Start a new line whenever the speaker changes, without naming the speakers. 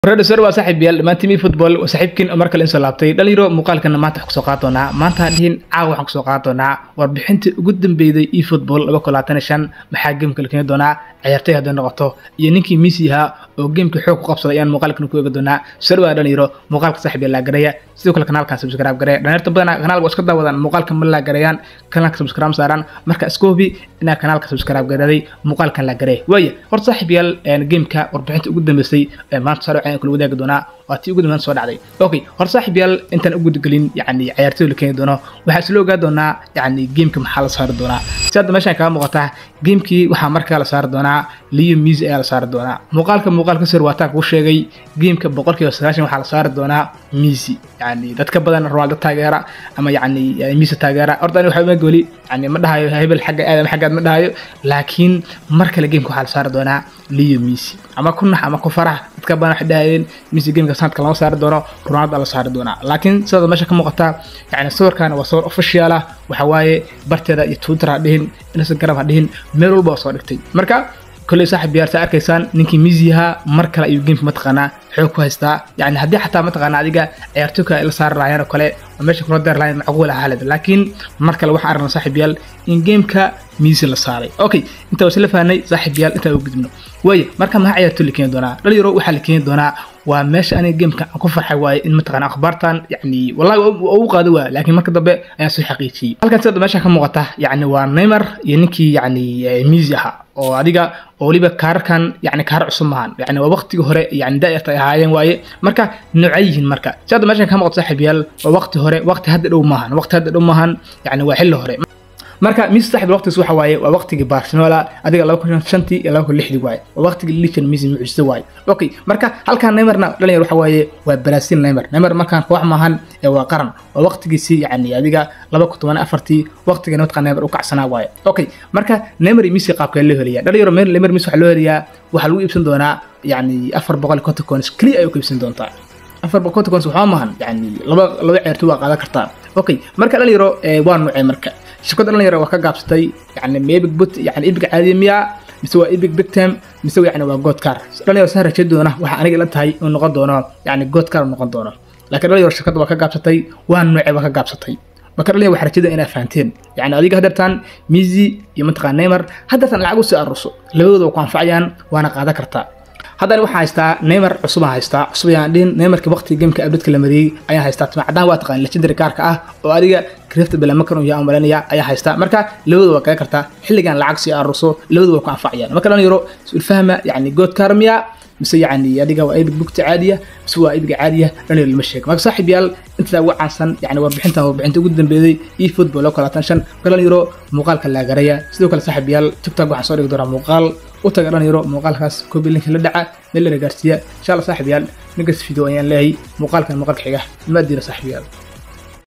redisor waa saaxiib yaal dhammaan timi football waa saaxiibkiin oo mar kale insoo laabtay dhalinyaro muuqaalkana maanta waxaan kusoo qaadan doonaa maanta dhihin caawa waxaan kusoo qaadan doonaa warbixintii ugu dambeeyday e football laba kun labaatan iyo shan maxaa geemka la keeni doonaa ciyaartay hadday noqoto iyo ninkii Messi ahaa oo geemka xoog ku qabsaday ayaan muuqaalkan ku eegi doonaa soo dhawaada dhalinyaro muuqaalka saaxiib yaal laagaraya sidoo kale kanaalkan subscribe garee dhalinyarta badanaa kanaalka waa iska daawadaan muuqaalka ma laagarayaan kanaalka subscribe saaraan marka iska hubi inaa kanaalka subscribe garaday muuqaalkan laagaree waaya horta saaxiib yaal geemka warbixinta ugu dambeysay ee maanta soo dhacay kula wadaagi doonaa waa tii ugu dambeyn soo dhacday okay horta saaxiib yaal intaan u gudgelin yacni ciyaartooy la keeni doono waxaa isla ogaa doonaa yacni geemka maxaa la saari doonaa si hadda meeshaan kaga muuqata geemkii waxaa markaa la saari doonaa liyo miisi ayaa la saari doonaa muuqaalka muuqaalka sir waataan kuu sheegay geemka boqolkiiba sagaashan waxaa la saari doonaa miisi yacni dadka badan ronaldo taageera ama yacni miisi taageera horta ani waxaa uma goli yani ma dhahayo hebel xagga aadam xaggaad ma dhahayo laakiin mar kale geemka waxaa la saari doonaa liyo miisi ama ku nax ama ku farax dadka badan waxay dhahayeen miisi geemka sanadka lama saari doono ronaldo la saari doonaa laakiin sidoo meesha ka muuqata yani sawirkan waa sawir official ah waxa waaye barteeda iyo twitter ha dhihin instagram ha dhihin meel walba waa soo dhigtay marka kolley saaxib yaar saa arkaysaan ninkii miisi ahaa mar kale ayuu geemka mataqaanaa xoog ku haystaa yani haddii xataa mataqaanaa adiga ciyaartooyka ay la saari lahaayeen oo kale oo meesha kula deer lahayn macquul ah halid laakiin mar kale waxaan aragnaa saaxib yaal in geemka miisi la saaray okay intaa waa isla fahnay saaxib yaal intaa u gudubno waaya marka maxaa ciyaartooy la keeni doonaa dhalinyaro waxaa la keeni doonaa waa meesha aniga geemka aan ku farxay waaye in mataqaana akhbaartan yani wallahi waa ugu qaado waa laakiin marka dambe ayaan soo xaqiijiyey halkan sida meesha ka muuqata yani waa neymar iyo ninkii yani miisi ahaa oo adiga oo weliba kaararkan yani kaarar cusub maahan yani waa waqtigii hore yani daa'irta ay ahaayeen waaye marka noocay yihiin marka si hadda meeshan ka muuqata saaxiib yaal waa waqti hore waqti hadda dhow maahan waqti hadda dhow maahan yani waa xilli hore marka miis saaxib waqtigiis waxa waaye waa waqtigii barcelona adiga laba kun shantii iyo laba kun lixdii waaye waa waqtigii lichen misi mucjisa waaye okay marka halkan neymarna dhalinyar waxa waaye waa brazil neymar neymar markaan koox maahan ee waa qaran waa waqtigiisii yani adiga laba kun toban afartii waqtiga mataqaa neymar u kacsanaa waaye okay marka neymar iyo misi qaabkee loo heliyaa dhalinyaro neymar misi waxaa loo heliyaa waxaa lagu iibsan doonaa yani afar boqol iyo konton coins keliya ayuu ku iibsan doontaa afar boqol konton coins waxaa maahan yani laba laba ciyaartoy waa qaadan kartaa okay marka dhalinyaro waa nuucee marka shirkadda dhalinyaro waa ka gaabsatay yani mebig but yani ibig caadiya miya mise waa ibig big time mise yani waa godcar dhalinyaro saan rajay doona waxaa aniga ila tahay inuu noqon doono yani godcar noqon doono laakiin dhalinyaro shirkadda waa ka gaabsatay waa nuucee waa ka gaabsatay marka dhalinyaro waxaa rajada inaa fahanteen yani adiga haddeertaan misi iyo mataqaa neymar haddeertaan lacag usii aruso labadooda waa ku anfacayaan waana qaadan kartaa haddana waxaan haystaa neymar cusub aan haystaa cusub ayaan dhihin neymarka waqtiga geemka abdadka la mariyey ayaan haystaa timacadaan waa taqaan legendary kaarka ah oo adiga krifta bilamakan uu yaa malanaya ayaa haystaa marka labadooda waa kaga kartaa xilligan lacag sii aruso labadooda waa ku anfacayaan marka dhalinyaro sulfahma yani good kaarmiya mise yani adiga waa ibig bugta caadiya mise waa ibiga caadiya dhalinyaro lama sheego marka saaxiib yaal intaa ugu caansan yani warbixintan warbixinta ugu dambeeyey e football oo kalaatan shan marka dhalinyaro muuqaalka laagaraya sidoo kale saaxiib yaal tiktok waxaan soo dhigi doonaa muuqaal u taga dhalinyaro muuqaalkaas koobi linka la dhaca meel la gaarsiiya insha allah saaxiib yaal ninkas video ayaan leeyahay muuqaalkan muuqaalka xiga maadiina saaxiib yaal